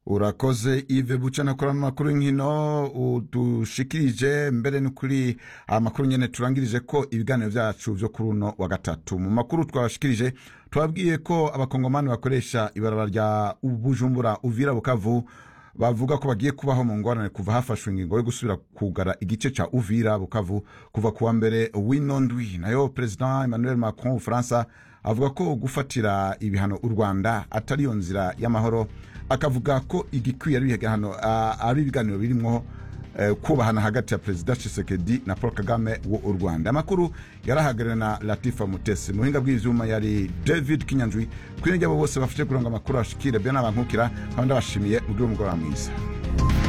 urakoze ive buca nakorana amakuru y'inkino udushikirije mbere ni kuri amakuru nyene turangirije ko ibiganiro vyacu vyo kuri uno wa gatatu mu makuru twabashikirije twabwiye ko abakongomani bakoresha ibarabara rya bujumbura uvira bukavu bavuga ko bagiye kubaho mu ngorane kuva hafashwe ingingo yo gusubira kugara igice ca uvira bukavu kuva kuwa mbere w'ino ndwi nayo perezida emmanuel macron w'ubufaransa avuga ko gufatira ibihano u rwanda atari yo nzira y'amahoro akavuga ko igikwiye ari ibihano ari ibiganiro birimwo kubahana hagati ya perezida Tshisekedi na paul kagame wo u rwanda amakuru yarahagarariwe na latifa mutesi mu buhinga bw'ivyuma yari david kinyanjwi kwirengera abo bose bafashe kuronga amakuru ashikire byo n'abankukira kandi ndabashimiye mugire umugoroba mwiza